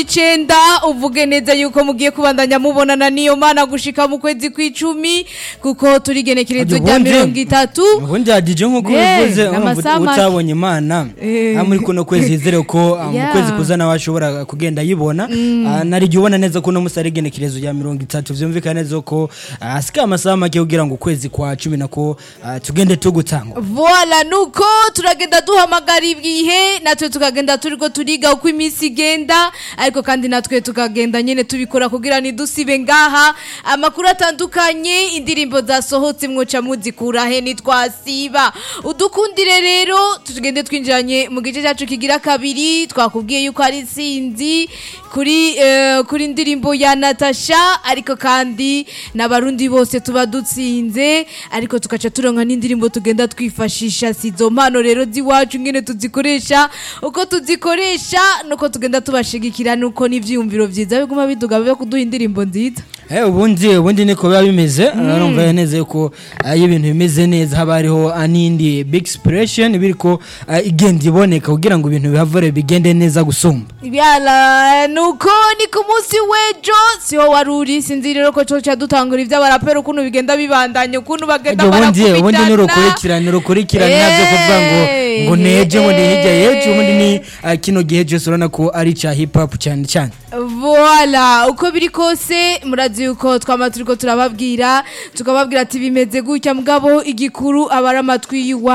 icenda uvuge neza yuko mugiye kubandanya mubonana niyo mana gushika mu kwezi kw'icumi kuko turi genekerezo rya Ubundi- mirongo itatu ubundi hadije nk'uko Eh, bivuze n'amasaha urumva make. utabonye imana Eh. ah, muri kuno kwezi yizere ko ah, mu Yeah. kwezi kuza nawe ashobora kugenda ayibona Ah, narigiye ubona neza ko uno munsi ari igenekerezo rya mirongo itatu vyumvikana neza ko ah, asigaye amasaha make kugira ngo ukwezi kwa cumi nako ah, tugende tugutangwa Voila nuko turagenda duhamagara ibihe natwe tukagenda turiko turiga uko iminsi igenda ariko kandi natwe tukagenda nyene tubikora kugira ntidusibe ngaha amakuru atandukanye indirimbo zasohotse mwoca muzikura he nitwasiba udukundire rero tugende twinjiranye mu gice cyacu kigira kabiri twakubwiye yuko ari sinzi kuri eh, kuri indirimbo ya Natasha ariko kandi n'abarundi bose tuba dutsinze ariko tugaca turonka n'indirimbo tugenda twifashisha si izo mpano rero z'iwacu ngene tuzikoresha uko tuzikoresha nuko tugenda tubashigikira nuko n'ivyiyumviro vyiza biguma biduga byo kuduha indirimbo nziza Eh, ubundi ubundi niko biba bimeze urumva neza yuko ah, iyo ibintu bimeze neza haba hariho ah, n'indi big expression biriko ah, igenda iboneka kugira ngo ibintu bihavure bigende neza gusumba Yala nuko ni ku munsi w'ejo siho wari uri sinzi rero ko coca dutangura ivy'abarapera ukuntu bigenda bibandanya ukuntu bagenda ubundi ubundi barakubitana n'urukurikirane urukurikirane navyo kuvuga ngo ngo neje ngo ni hirya yejo ubundi ni ah, kino gihe cyose urabona ko ari ca hip hop cyane cyane Voila uko biri kose murazi yuko twama turiko turababwira tukababwira ati bimeze gutya mugabo igikuru abari amatwi yiwa